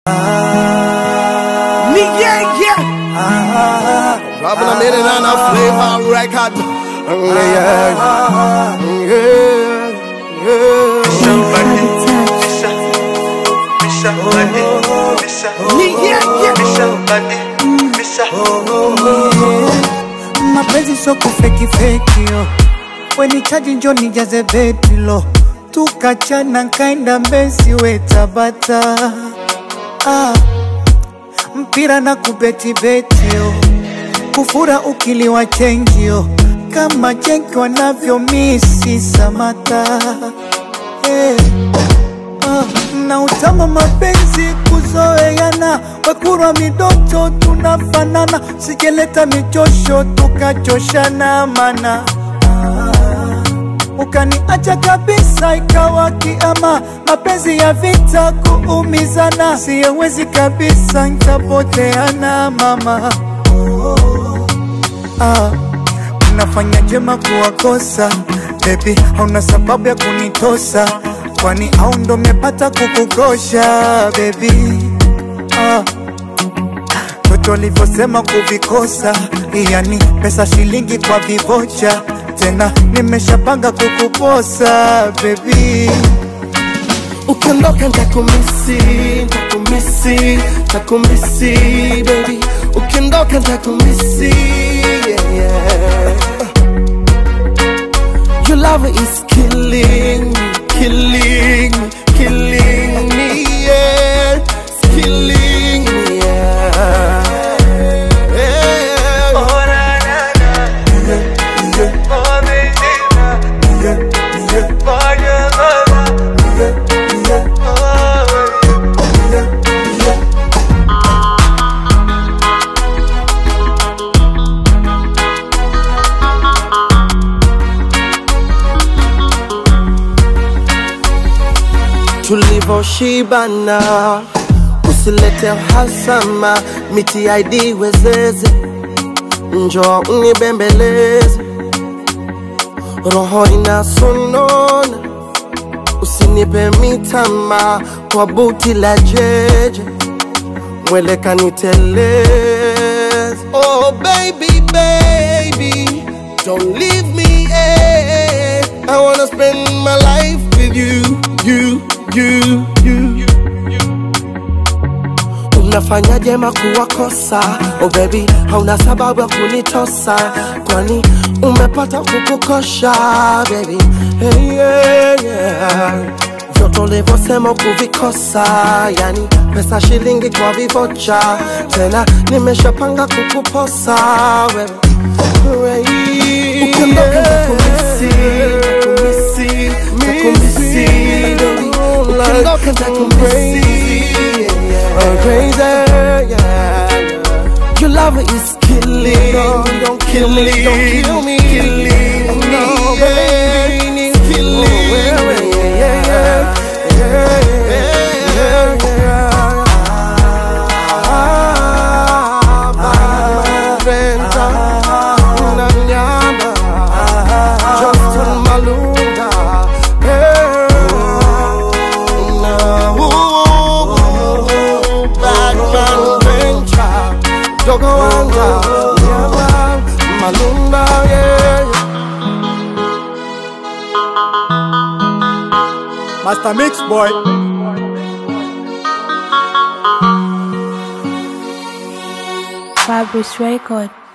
Ni yeah, yeah. Dropping a minute on a flavor record. Yeah, yeah, yeah. Ni yeah, yeah. mapenzi sio kufeki feki yo weni chaji njo nijaze betilo tukachana nkaenda mbesi we tabata ah, mpira na kubetibeti yo kufura ukiliwa chenjio kama chenki wanavyo misi samata hey. Ah, na utama mapenzi kuzoeana, wekurwa midoto tunafanana, sijeleta michosho tukachoshana mana ah, ukaniacha kabisa ikawa kiama, mapenzi ya vita kuumizana, siyewezi kabisa, ntapoteana mama ah, unafanya jema kuwakosa bebi, hauna sababu ya kunitosa, kwani au ndo mepata kukukosha bebi ah. Toto alivyosema kuvikosa, yani pesa shilingi kwa vivocha, tena nimeshapanga kukuposa bebi Ukiondoka ntakumisi, ntakumisi, ntakumisi baby. Ukiondoka ntakumisi, yeah, yeah. Your love is killing, killing, killing me, yeah. It's killing me, yeah. yeah. Oh, na, na, na. Yeah, yeah. Oh, baby, na. Yeah, yeah. Oh, yeah, mama. tulivyoshibana, usilete uhasama, miti ID wezeze, njo unibembeleze, roho inasonona, usinipe mitama kwa buti la jeje, mweleka niteleze. Oh baby, baby, don't leave me, eh. I wanna spend my life with you, you, you, you. Unafanya jema kuwakosa, oh baby, hauna sababu ya kunitosa, kwani umepata kukukosha, baby. Hey, yeah, yeah. Vyote ulivyosema kuvikosa, yani pesa shilingi kwa vivocha, tena nimeshapanga kukuposa wewe. Ukiondoka nitakumisi, nitakumisi, nitakumisi, baby. Ukiondoka nitakumisi, oh crazy, yeah. Your love is killing, don't kill me, don't kill me, killing me, baby, it's killing me, yeah, yeah, yeah, yeah, yeah. Ah, my friend, una nyama, Justin Malunga, hey, na, ooh, Batman Venture, Dogo Wanda, nyama, Malunga, yeah, yeah. Master Mix Boy. Fabrice Record.